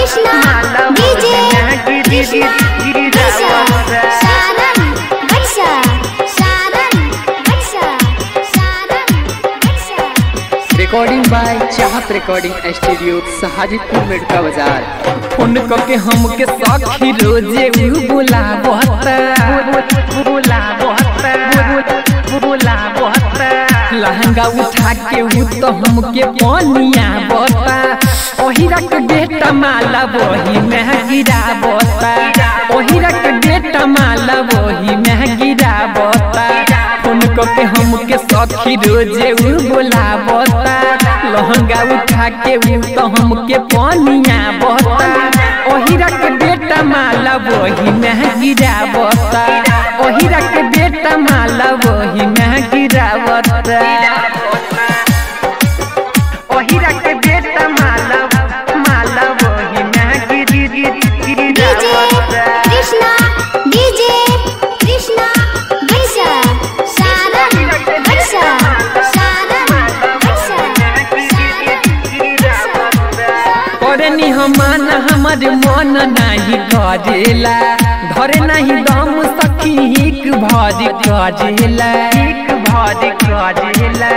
Krishna DJ Krishna Varsha Saran Varsha Saran Varsha Saran Varsha recording by Chahat recording studio Sahajidpur Medka बाजार phone के हमके सखी रोजे उ बुलावता बुलावता बुलावता लहंगा उठा के उ तो हमके पनिया बता ओहिरा के बेटा माला वही में गिरावता ओहिरा के बेटा माला वही में गिरावता फोन के हमके सखी रोजे उ बुलावता लहंगा उठा के उ तो हमके पनिया बता ओहिरा के बेटा माला वही में गिरावता ओहिरा के बेटा माला वही में गिरावता ओहिरा के बेटा माला माला वही में गिरी गिरी डीजे कृष्णा डीजे कृष्णा वर्षा सारन वर्षा सारन वर्षा करनी हमान हमर मन नहीं करेला धरे नहीं दम सखी हिक भर करेला हिक भर करेला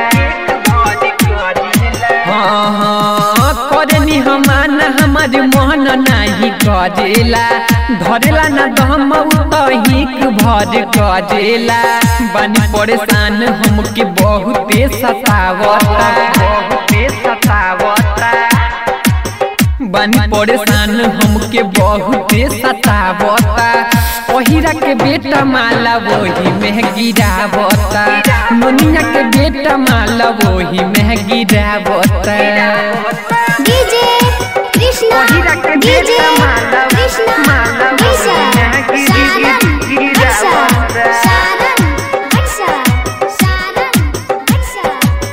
हाँ हाँ करनी हमान हमर मन नहीं करेला धरेला न दम तो हिक भर करेला बनी परेशान हमके बहुते सतावता बहुते सतावता बनी परेशान हमके बहुते सतावता ओहिरा के बेटा माला वही में गिरावता नोनिया के बेटा माला वही में गिरावता डीजे कृष्णा डीजे कृष्णा वर्षा सारन वर्षा सारन वर्षा सारन वर्षा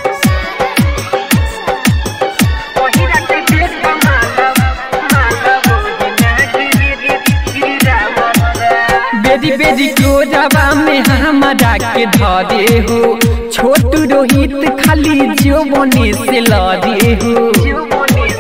ओहिरा के बेटा माला माला वही में गिरावता बेदी बेदी कोजबा में हमारा के धरे हो छोटू रोहित खाली जो बने से लड़े हो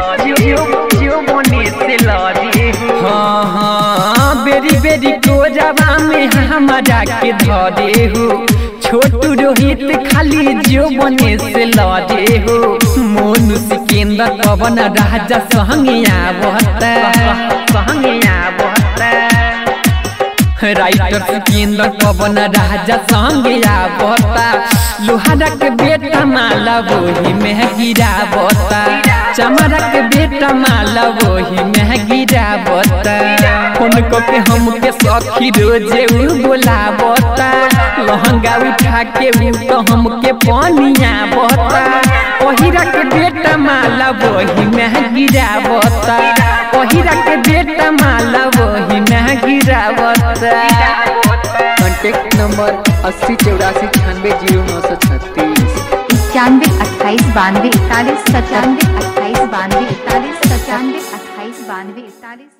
हाँ हाँ बेरी बेरी कोजबा में हमारा के धरे हो छोटू रोहित खाली जो बने से लड़े हो मोनू सिकेंद्र पवन राजा संगे आवता संगे आवता राइटर सिकेंद्र पवन राजा संगे आवता लोहारा के बेटा माला वही में गिरावता चमरा के बेटा माला वही में गिरावता फोन के हमके सखी रोजे उ बोलावता लहंगा उठा के उ तो हमके पनिया बता ओहिरा के बेटा माला वही में गिरावता ओहिरा के बेटा माला वही में गिरावता कॉन्टैक्ट नंबर अस्सी चौरासी छियानवे जीरो नौ सौ छत्तीस इक्यानवे अट्ठाईस बानवे इकतालीस सत्तानवे अट्ठाईस बानवे इकतालीस सत्तानवे अट्ठाईस बानवे इकतालीस